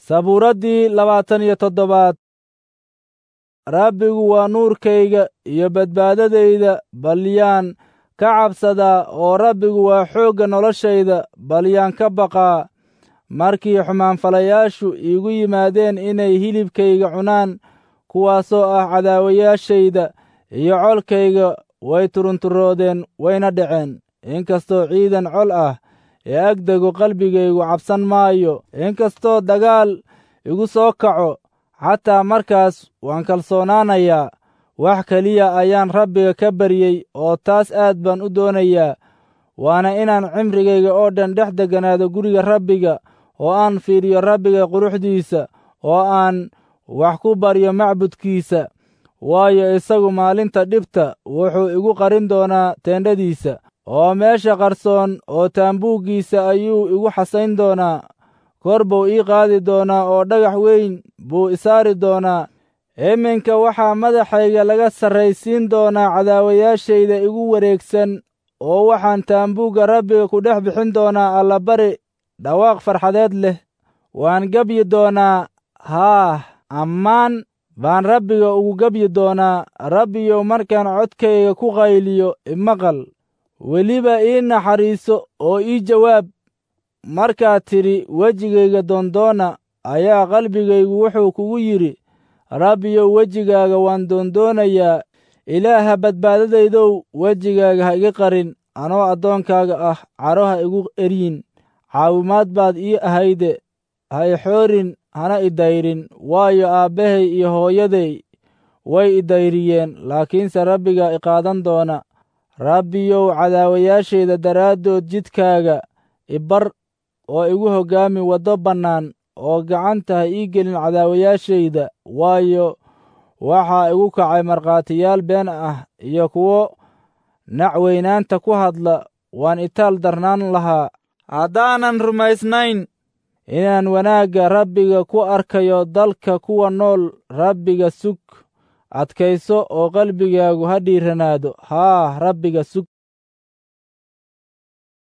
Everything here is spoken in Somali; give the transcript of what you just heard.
sabuuraddii labaatan iyo toddobaad rabbigu waa nuurkayga iyo badbaadadayda balyaan ka cabsadaa oo rabbigu waa xoogga noloshayda balyaan ka baqaa markii xumaanfalayaashu iigu yimaadeen inay hilibkayga cunaan kuwaasoo ah cadaawayaashayda iyo colkayga way turunturoodeen wayna dhaceen inkastoo ciidan col ah ee agdego qalbigaygu cabsan maayo inkastoo dagaal igu soo kaco xataa markaas waan kalsoonaanayaa wax keliya ayaan rabbiga ka baryey oo taas aad baan u doonayaa waana inaan cimrigayga oo dhan dhex degganaado guriga rabbiga oo aan fiiriyo rabbiga quruxdiisa oo aan wax ku baryo macbudkiisa waayo isagu maalinta dhibta wuxuu igu qarin doonaa teendhadiisa oo meesha qarsoon oo taambuuggiisa ayuu igu xasayn doonaa kor buu ii qaadi doonaa oo dhagax weyn buu isaari doonaa iminka waxaa madaxayga laga sarraysiin doonaa cadaawayaashayda igu wareegsan oo waxaan taambuugga rabbiga ku dhex bixin doonaa allabari dhawaaq farxadeed leh waan gebyi doonaa haah ammaan baan rabbiga ugu gebyi doonaa rabbiyow markaan codkayga ku qayliyo imaqal weliba ii naxariiso oo ii jawaab markaad tidhi wejigayga doondoona ayaa qalbigaygu wuxuu kugu yidhi rabbiyow wejigaaga waan doondoonayaa ilaaha badbaadadaydow wejigaaga ha iga qarin anoo addoonkaaga ah caro ha igu eryin caawimaad baad ii ahayde ha i xoorin hana i dayrin waayo aabbahay iyo hooyaday way i dayriyeen laakiinse rabbigaa i qaadan doona rabbiyow cadaawayaashayda daraaddood jidkaaga ibar oo igu hoggaami waddo bannaan oo gacanta ha ii gelin cadaawayaashayda waayo waxaa igu kacay markhaatiyaal been ah iyo kuwo nacweynaanta ku hadla waan itaal darnaan lahaa haddaanan rumaysnayn inaan wanaagga rabbiga ku arkayo dalka kuwa nool rabbiga sug adkayso oo qalbigaagu ha dhiiranaado haa rabbiga sug